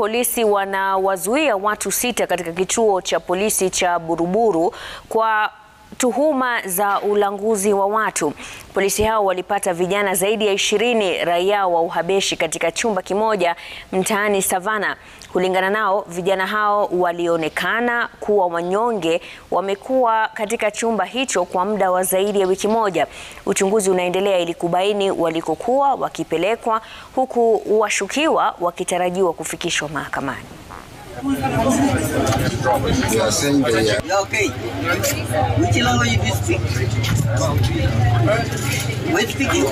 polisi wanawazuia watu sita katika kituo cha polisi cha Buruburu kwa tuhuma za ulanguzi wa watu. Polisi hao walipata vijana zaidi ya ishirini raia wa Uhabeshi katika chumba kimoja mtaani Savana. Kulingana nao, vijana hao walionekana kuwa wanyonge wamekuwa katika chumba hicho kwa muda wa zaidi ya wiki moja. Uchunguzi unaendelea ili kubaini walikokuwa wakipelekwa huku washukiwa wakitarajiwa kufikishwa mahakamani. You are saying they are Yeah, okay. Which language do you speak? Which speaking?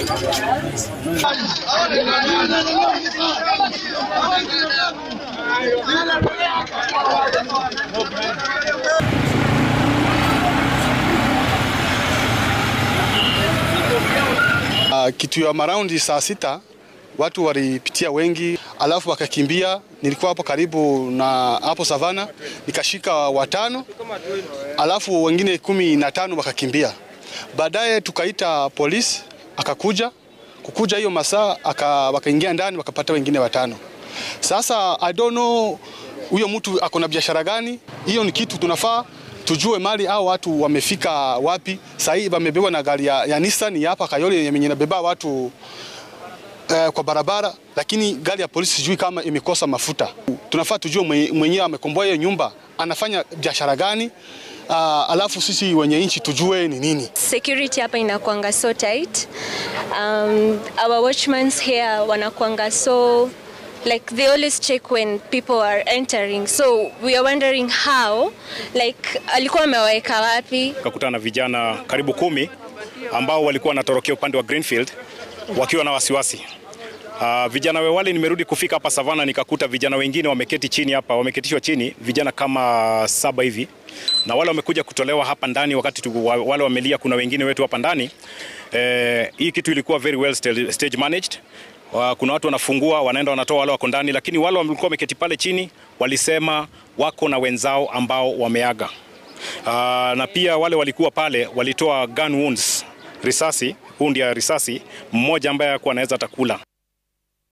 Uh, kitu ya maraundi saa sita watu walipitia wengi, alafu wakakimbia. Nilikuwa hapo karibu na hapo Savana, nikashika watano, alafu wengine kumi na tano wakakimbia. Baadaye tukaita polisi, akakuja kukuja hiyo masaa aka, wakaingia ndani wakapata wengine watano. Sasa I don't know huyo mtu ako na biashara gani. Hiyo ni kitu tunafaa tujue mali au watu wamefika wapi. Sasa hii wamebebwa na gari ya, ya Nissan ya hapa Kayole yenye inabeba watu eh, kwa barabara, lakini gari ya polisi sijui kama imekosa mafuta. Tunafaa tujue mwenye- mwenyewe amekomboa hiyo nyumba anafanya biashara gani. Uh, alafu sisi wenye nchi tujue ni nini. security hapa inakuanga so tight um, our watchmans here wanakuanga so like they always check when people are entering so we are wondering how like alikuwa amewaweka wapi kakutana na vijana karibu kumi ambao walikuwa wanatorokea upande wa Greenfield wakiwa na wasiwasi. Uh, vijana we wale nimerudi kufika hapa Savana nikakuta vijana wengine wameketi chini hapa, wameketishwa chini vijana kama saba hivi, na wale wamekuja kutolewa hapa ndani wakati tu, wa- wale wamelia, kuna wengine wetu hapa ndani. Eh, hii kitu ilikuwa very well stage stage managed. Wa- Kuna watu wanafungua wanaenda wanatoa wale wako ndani, lakini wale walikuwa wameketi pale chini walisema wako na wenzao ambao wameaga. Uh, na pia wale walikuwa pale walitoa gun wounds, risasi, hundi ya risasi, mmoja ambaye hakuwa anaweza hata kula.